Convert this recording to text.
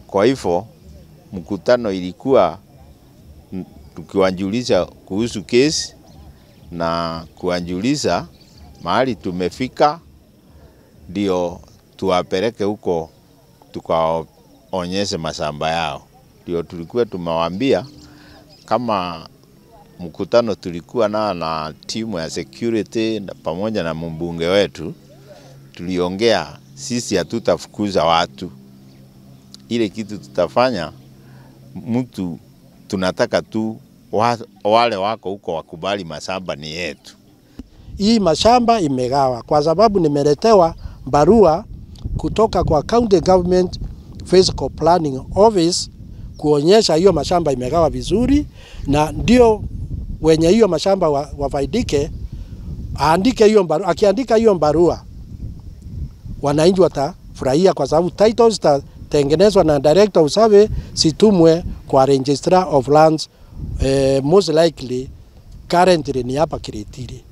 Kwa hivyo mkutano ilikuwa mm, tukiwajulisha kuhusu kesi na kuwajulisha mahali tumefika, ndio tuwapeleke huko tukaonyeshe mashamba yao. Ndio tulikuwa tumewaambia kama mkutano tulikuwa nao na timu ya security na pamoja na mbunge wetu, tuliongea sisi hatutafukuza watu. Ile kitu tutafanya, mtu tunataka tu wa, wale wako huko wakubali mashamba ni yetu. Hii mashamba imegawa kwa sababu nimeletewa barua kutoka kwa County Government Physical Planning Office kuonyesha hiyo mashamba imegawa vizuri, na ndio wenye hiyo mashamba wa, wafaidike, aandike hiyo barua. Akiandika hiyo barua, wananchi watafurahia kwa sababu titles zitatengenezwa na director of survey, situmwe kwa registrar of lands eh, most likely currently ni hapa Kiritiri.